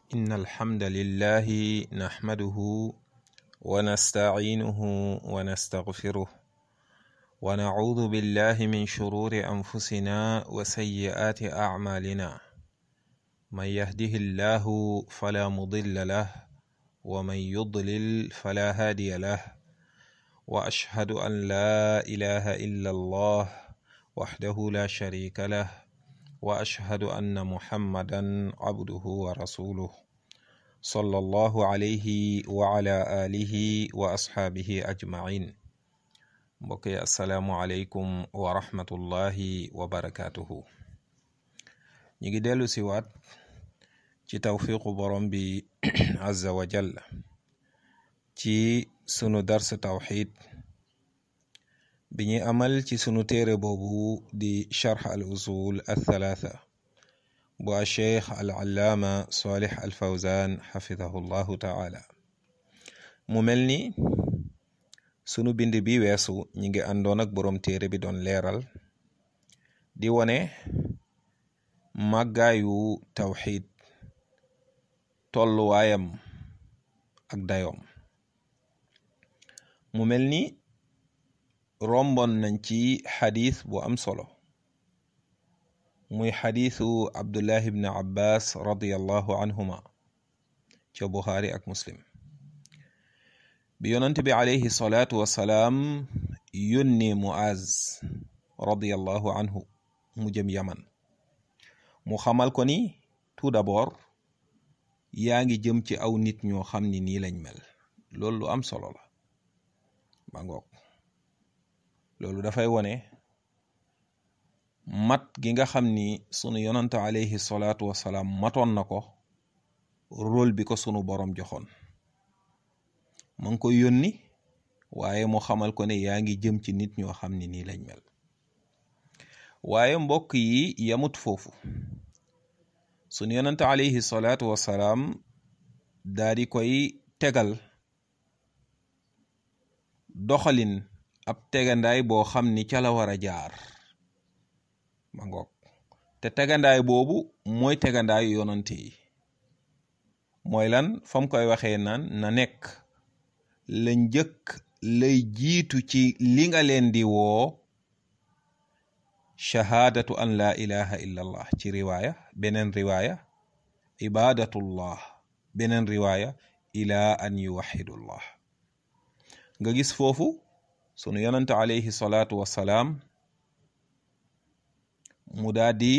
إن الحمد لله نحمده ونستعينه ونستغفره ونعوذ بالله من شرور أنفسنا وسيئات أعمالنا من يهده الله فلا مضل له ومن يضلل فلا هادي له وأشهد أن لا إله إلا الله وحده لا شريك له واشهد ان محمدا عبده ورسوله صلى الله عليه وعلى اله واصحابه اجمعين mbokki asalaamualeykum wa rahmatullahi wa barakatuhu ñi ngi dellu si waat ci tawfiqu borom bi azza wa jalla ci sunu dars tawxid bi ñuy amal ci sunu téere boobu di charx al usul althalatha bu a cheikh al allaama salih al fawzan xafidahu llahu taala mu mel ni sunu bind bi weesu ñi ngi àndoon ak boroom téere bi doon leeral di wone màggaayu tawxid tolluwaayam ak dayoom mu mel ni rombon nañ ci xadis bu am solo muy xadisu abdullah ibn abbas radiallahu anhuma ca buxaari ak muslim bi yonent bi alayhi salaatu wassalaam yónni muaz radiallahu anhu mu jëm yaman mu xamal ko ni tout d'abord yaa ngi jëm ci aw nit ñoo xam ni nii lañ mel loolu lu am solo la ba ngoog loolu dafay wone mat gi nga xam ni sunu yonante alayhi salaatu wasalaam matoon na ko rôle bi ko sunu boroom joxoon ma ngi ko yónni waaye mu xamal ko ne yaa ngi jëm ci nit ñoo xam ni nii lañ mel waaye mbokk yi yamut foofu sunu yonante alayhi salaatu wasalaam daa di koy tegal doxalin ab tegandaay boo xam ni ca la war a jaar ma ngoog te tegandaay boobu mooy tegandaayu yonante yi mooy lan fam koy waxee naan na nekk la njëkk lay jiitu ci li nga leen di woo shahaadatu an laa ilaha illa allah ci riwaaya beneen riwaaya ibadatullah beneen riwaaya ila an yuwahidullah nga gis foofu sunu yonante alayhi salaatu wassalaam mu daa di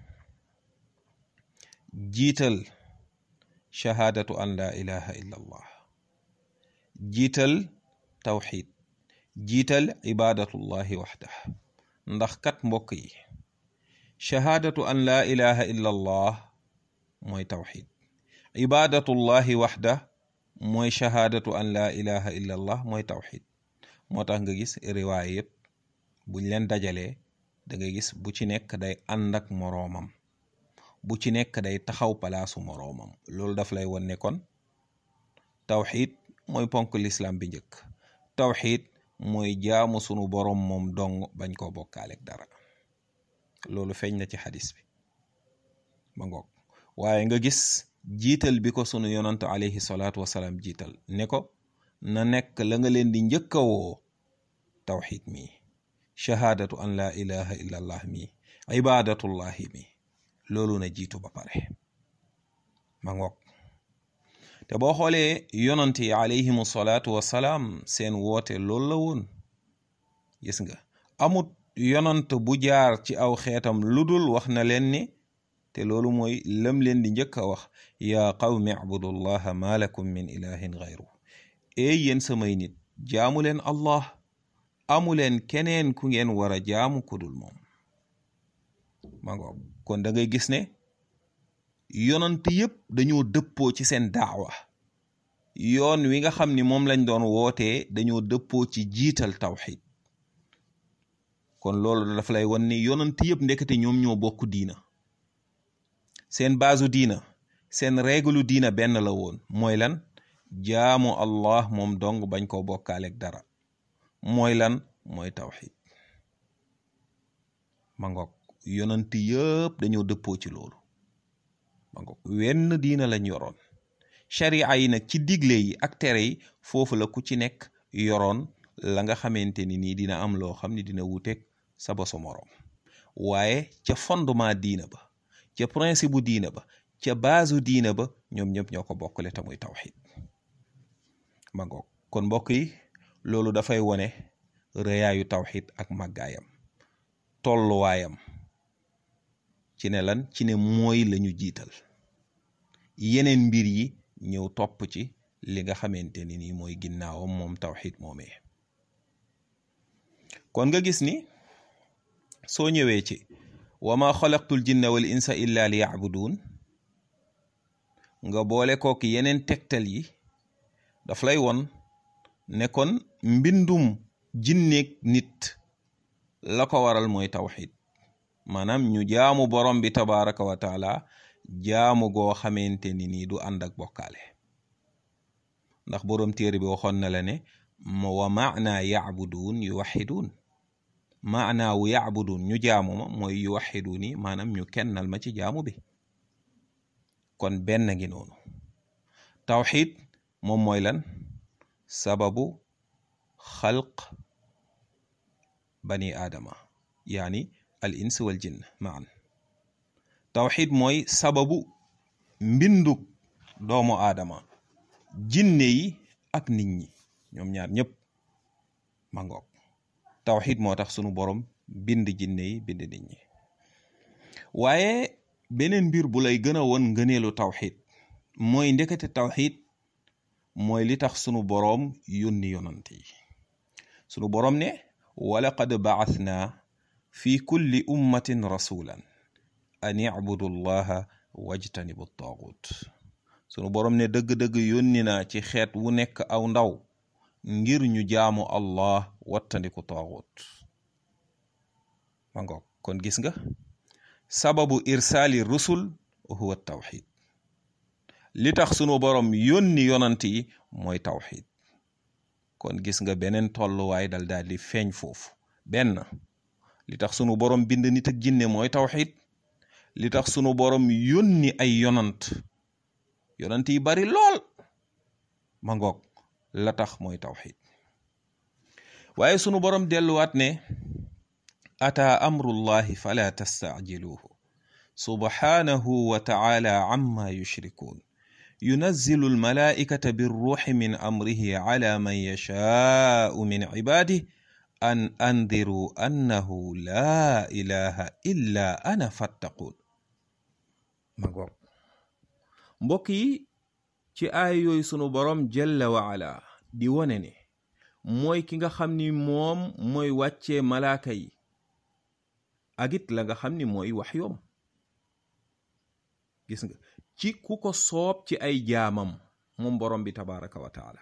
jiital shahaadatu an laa ilaha illa allah jiital tawxid jiital ibadatullahi waxdah ndax kat mbokk yi shahaadatu an laa ilaha illa allah mooy tawxid ibadatullahi waxdah mooy shahaadatu an laa ilaha illa allah mooy tawxid moo tax nga gis riwaay yëpp buñ leen dajalee da nga gis bu ci nekk day ànd ak moroomam bu ci nekk day taxaw palaasu moroomam loolu daf lay won ne kon tawxid mooy ponk lislaam bi njëkk tawxid mooy jaamu sunu boroom moom dong bañ koo bokkaaleeg dara loolu feeñ na ci xadis bi ba ngoog waaye nga gis jiital bi ko sunu yonantu alayhi salaatu wasalaam jiital ne ko na nekk la nga leen di njëkk a woo tawxid mi shahaadatu an laa ilaha illa allah mi ibadatullahi mi loolu na jiitu ba pare ma ngoog te boo xoolee yonante yi alayhimu salaatu wasalaam seen woote loolu la woon gis nga amut yonant bu jaar ci aw xeetam ludul wax na leen ni te loolu mooy lam leen di njëkk a wax yaa qawmi abudullaha ma lakum min ilahin gayru ey yéen samay nit jaamu leen allah amu leen keneen ku ngeen war a jaamu kudul moom ma ngoog kon da ngay gis ne yonant yépp dañoo dëppoo ci seen daawa yoon wi nga xam ni moom lañ doon wootee dañoo dëppoo ci jiital tawxid kon loolu daf lay wan ni yonant yépp ndekete ñoom ñoo bokk diina seen baasu diina seen réglu diina benn la woon mooy lan jaamu allah moom dong bañ koo bokkaaleeg dara mooy lan mooy tawxid ma ngoog yonant yëpp dañoo dëppoo ci loolu ma ngoog wenn diina lañ yoroon sharia yi nag ci digle yi ak tere yi foofu la ku ci nekk yoroon la nga xamante ni nii dina am loo xam ne dina wuteeg sa bosu moroom waaye ca fondement diina ba ca principe bu diina ba ca baasu diina ba ñoom ñëpp ñoo ko bokkale te muy tawxid ma ngoog kon mbokk yi loolu dafay wone rëyaayu tawxid ak màggaayam tolluwaayam ci ne lan ci ne mooy lañu jiital yeneen mbir yi ñëw topp ci li nga xamante ni nii mooy ginnaawam moom tawxid moomee kon nga gis ni soo ñëwee ci wa ma xalaqtul jinna wal insa illa li yacbuduun nga boole kook yeneen tegtal yi daf lay won ne kon mbindum jinneeg nit la ko waral mooy tawxid maanaam ñu jaamu borom bi tabaraka wa taala jaamu goo xamante ni nii du ànd ak bokkaale ndax borom téere bi waxoon na la ne wa maana yacbuduun yuwaxiduun maanaawu yacbuduun ñu jaamu ma mooy yuwaxiduuni maanaam ñu kennal ma ci jaamu bi kon benn ngi noonu tawxid moom mooy lan sababu xalq bani aadama yaani al ins wal jinn maan tawxid mooy sababu mbindug doomu aadama jinne yi ak nit ñi ñoom ñaar ñëpp ma ngoog tawxid moo tax sunu borom bind jinne yi bind nit ñi waaye beneen mbir bu lay gën a won ngëneelu tawxid mooy ndekete tawxid mooy li tax sunu boroom yónni yonant yi sunu boroom ne walaqad ba'athna fi kulli ummatin rasulan an i'budu llaha wajtanibu taagut sunu boroom ne dëgg-dëgg yónni naa ci xeet wu nekk aw ndaw ngir ñu jaamu allah wattandiku taagut ma ngoog kon gis nga sababu irsaali rusul huwa tawxid li tax sunu borom yónni yonant yi mooy tawxid kon gis nga beneen tolluwaay dal daal di feeñ foofu benn li tax sunu borom bind nit ak jinne mooy tawxid li tax sunu borom yónni ay yonant yonant yi bari lool ma ngoog la tax mooy tawxid waaye sunu borom delluwaat ne ataa amrullahi fala tastacjiluuhu subhanahu wa taala amma yushrikuun yunazzilu almalaa'ikata birruuxi min amrihi ala man yashaa'u min cibaadihi an andiruu annahu laa ilaha illa ana fattaquun ma ngoog mbokk yi ci aay yooyu sunu boroom jalla wa ala di wone ne mooy ki nga xam ni moom mooy wàccee malaaka yi ak it la nga xam ni mooy wax yoom gis nga ci ku ko soob ci ay jaamam moom borom bi tabaraka wa taala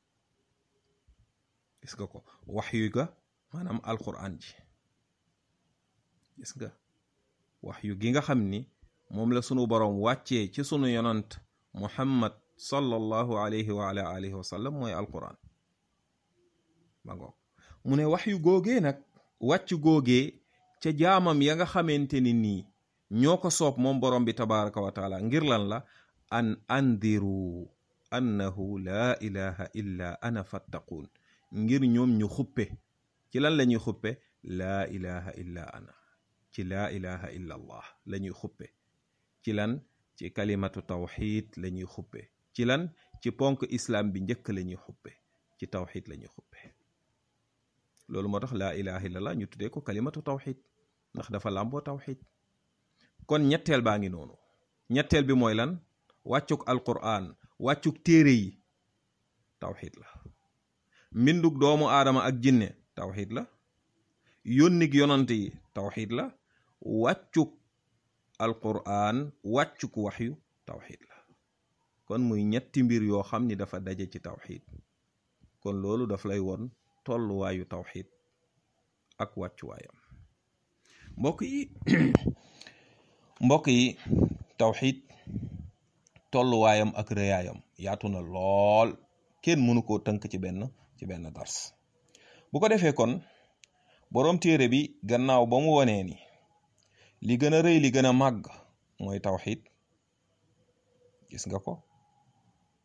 gis nga ko wax yu ga maanaam alquran ji gis nga wax yu gi nga xam ni moom la sunu borom wàccee ci sunu yonant muhammad sallallahu alayhi wa ala alihi wa sallam mooy alquran ma ngoog mu ne wax yu góogee nag wàcc góogee ca jaamam ya nga xamante ni nii ñoo ko soob moom borom bi tabaraka wa taala ngir lan la an andiru annahu laa ilaha illa ana fattaquun ngir ñoom ñu xuppe ci lan la ñuy xuppe laa ilaha illa ana ci laa ilaha illa allah la ñuy xuppe ci lan ci kalimatu tawxid la ñuy xuppe ci lan ci ponk islam bi njëkk la ñuy xuppe ci tawxid la ñuy xuppe loolu moo tax laa ilaha illallah ñu tuddee ko kalimatu tawxid ndax dafa làmboo tawxid kon ñetteel baa ngi noonu ñetteel bi mooy lan wàccuk alquran wàccuk téere yi tawxid la mbindug doomu aadama ak jinne tawxid la yónnig yonant yi tawxid la wàccuk alquran wàccuk waxyu tawxid la kon muy ñetti mbir yoo xam ni dafa daje ci tawxid kon loolu daf lay won tolluwaayu tawxid ak wàccuwaayam mbokk yi mbokk yi tawxid tolluwaayam ak rëyaayam yaatu na lool kenn mënu koo tënk ci benn ci benn dars bu ko defee kon boroom téere bi gannaaw ba mu wonee ni li gën a rëy li gën a màgg mooy tawxid gis nga ko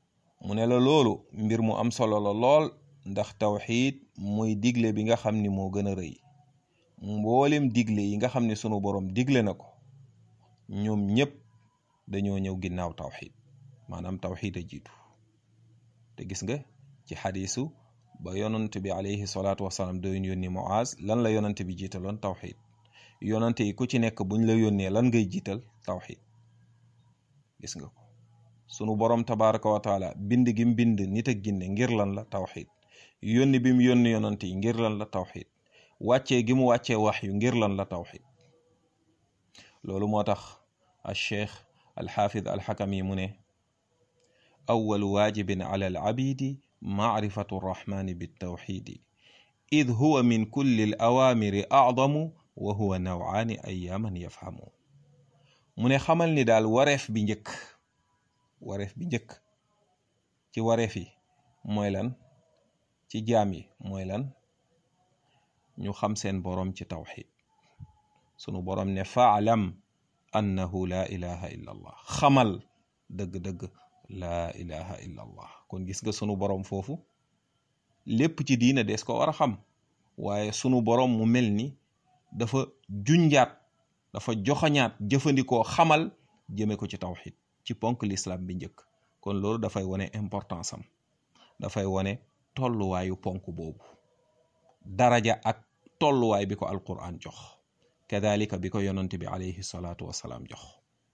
mu ne la loolu mbir mu am solo la lool ndax tawxiid mooy digle bi nga xam ni moo gën a rëy mboolem digle yi nga xam ne sunu borom digle na ko ñoom ñépp dañoo ñëw ginnaaw tawxiid maanaam tawxiid a jiitu te gis nga ci xadiisu ba yonant bi alayhi salaatu wasalaam doon yónni Muaz lan la yonant bi jiitaloon tawxiid yonante yi ku ci nekk buñ la yónnee lan ngay jiital tawxiid gis nga ko sunu borom tabaraka wa taala bind gi mu bind nit ak ginne ngir lan la tawxiid yónni bi mu yónni yonante yi ngir lan la tawxiid wàccee gi mu wàccee wax yu ngir lan la tawxiid loolu moo tax al cheikh alxaafid alxakami mu ne awalu waajibin ala al abidi maarifatu rrahmani bitawxidi id huwa min kulli al awaamiri acdamu wa huwa nawaani ayaaman yafhamu mu ne xamal ni daal wareef bi njëkk wareef bi njëkk ci wareef yi mooy lan ci jaam yi mooy lan ñu xam seen boroom ci tawxid sunu boroom ne faalam annahu laa ilaha illa allah xamal dëgg-dëgg laa ilaha illa allah kon gis nga sunu boroom foofu lépp ci diina des ko war a xam waaye sunu boroom mu mel ni dafa junjaat dafa joxañaat jëfandikoo xamal jëme ko ci tawxid ci ponk l'islam bi njëkk kon loolu dafay wone importance am dafay wone tolluwaayu ponk boobu daraja ak tolluwaay bi ko alquran jox kadalika bi ko yonante bi alayhi salaatu wasalaam jox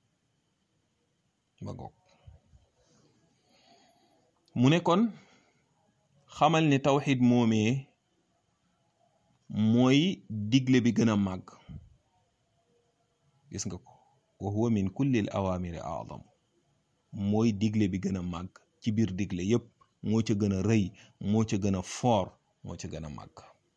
ba ngoog mu ne kon xamal ni tawxid moomee mooy digle bi gën a màgg gis nga ko wa huwa min kulli al awamiri adam mooy digle bi gën a màgg ci biir digle yépp moo ca gën a rëy moo ca gën a foor moo ca gën a màgg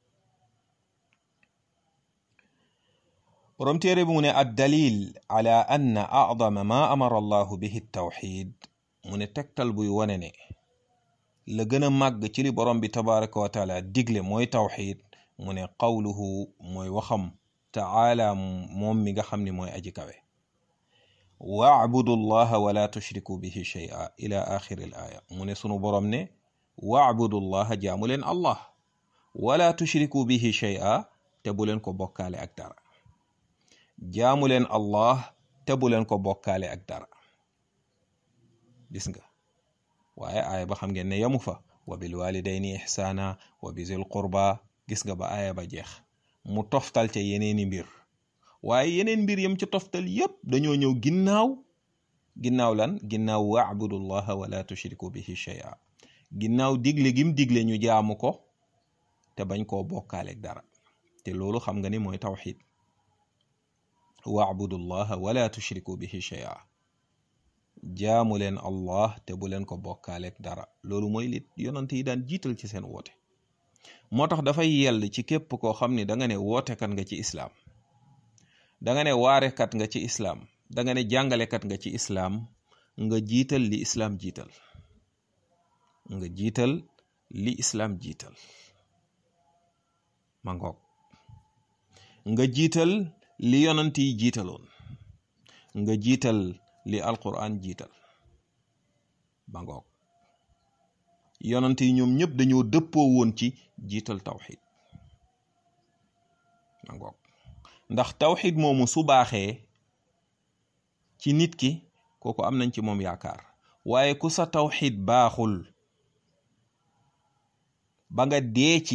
borom téere bi mu ne ad dalil ala anna acdama ma amara allahu bihi tawxid mu ne tegtal buy wone ne la gën a màgg ci li borom bi tabaraka wa taala digle mooy tawxid mu ne qawluhu mooy waxam taala moom mi nga xam ne mooy aji kawe wacbudu llaha wala tushriku bihi shay'a ila axiri l aaya mu ne sunu borom ne wacbudu llaha jaamu leen allah wala tushriku bihi shay'a te bu leen ko bokkaale ak dara jaamu leen allah te bu leen ko bokkaale ak dara gis nga waaye aaya ba xam ngeen ne yamu fa wa bil walidayni ihsaana wa bizil qurba gis nga ba aaya ba jeex mu toftal ca yeneeni mbir waaye yeneen mbir yam ci toftal yépp dañoo ñëw ginnaaw ginnaaw lan ginnaaw wa'budullaha wala tushriku bihi shay'a ginnaaw digle gim digle ñu jaamu ko te bañ koo bokkaaleeg dara te loolu xam nga ni mooy tawxid wa'budullaha wala tushriku bihi shay'a jaamu leen allah te bu leen ko bokkaaleeg dara loolu mooy li yonante yi daan jiital ci seen woote moo tax dafay yell ci képp koo xam ni da nga ne wootekat nga ci islaam da nga ne waarekat nga ci islaam da nga ne jàngalekat nga ci islaam nga jiital li islaam jiital nga jiital li islaam jiital ma ngoog nga jiital li yonant yi jiitaloon nga jiital li alquran jiital ba ngoog yonant yi ñoom ñëpp dañoo dëppoo woon ci jiital tawxid ma ngoog ndax tawxid moomu su baaxee ci nit ki kooku am nañ ci moom yaakaar waaye ku sa tawxid baaxul ba nga dee ci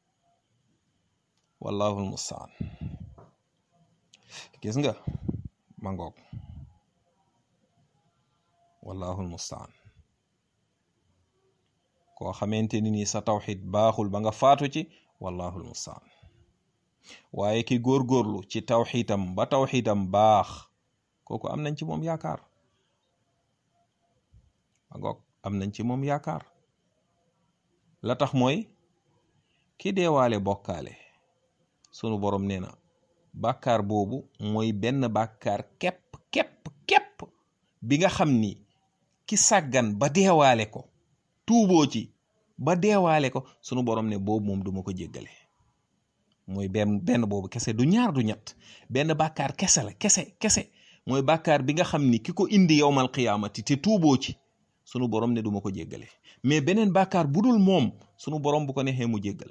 wallahu almustaan gis nga ma ngoog wallahu almustaan koo xamante ni ni sa tawxid baaxul ba nga faatu ci wallahu almustaan waaye ki góorgóorlu ci tawxiitam ba tawxiitam baax kooku am nañ ci moom yaakaar ma ngoog am nañ ci moom yaakaar la tax mooy ki deewaale bokkaale sunu borom nee na bàkkaar boobu mooy benn bàkkaar képp képp képp bi nga xam ni ki sàggan ba deewaale ko tuuboo ci ba deewaale ko sunu borom ne boobu moom duma ko jéggale mooy benn benn boobu kese du ñaar du ñett benn bàkkaar kese la kese kese mooy bàkkaar bi nga xam ni ki ko indi yowmal qiyaamati te tuuboo ci sunu borom ne duma ko jéggale mais beneen bàkkaar bu dul moom sunu borom bu ko neexee mu jéggal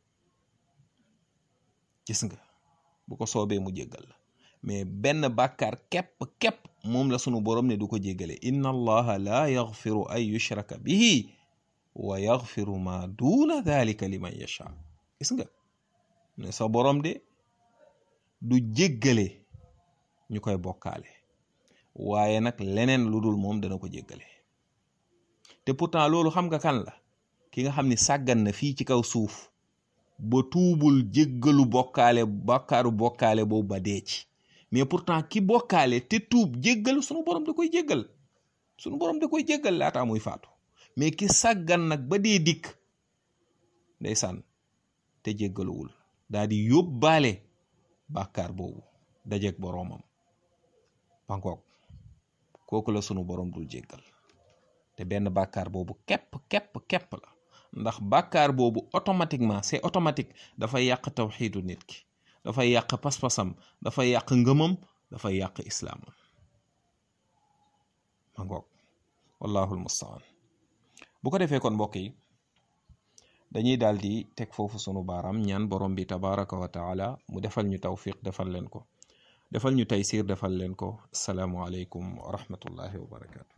gis nga bu ko soobee mu jéggal la mais benn bàkkaar képp képp moom la sunu borom ne du ko jéggale inna allaha la yaxfiru an yushraka bihi wa yaxfiru ma duna dalika liman yasha gis nga ne sa borom de du jéggale ñu koy bokkaale waaye nag leneen lu dul moom dana ko jéggale te pourtant loolu xam nga kan la ki nga xam ni sàggan na fii ci kaw suuf ba tuubul jéggalu bokkaale bakkaaru bokkaale boobu ba dee ci mais pourtant ki bokkaale te tuub jéggal sunu borom da koy jéggal sunu borom da koy jéggal laataa muy faatu mais ki sàggan nag ba dee dikk ndeysaan te jéggaluwul daa di yóbbaale bàkkaar boobu dajeeg boroomam bankook kooku la sunu borom dul jéggal te benn bàkkaar boobu képp képp képp la ndax bàkkaar boobu automatiquement c'est automatique dafay yàq tawxiidu nit ki dafay yàq pas-pasam dafay yàq ngëmam dafay yàq islaamam ma ngoog wallahul mustaan bu ko defee kon mbokk yi dañuy daal di teg foofu sunu baaraam ñaan borom bi tabaraka wa taala mu defal ñu tawfiq defal leen ko defal ñu taysir defal leen ko asalaamualeykum wa rahmatullahi wa barakatu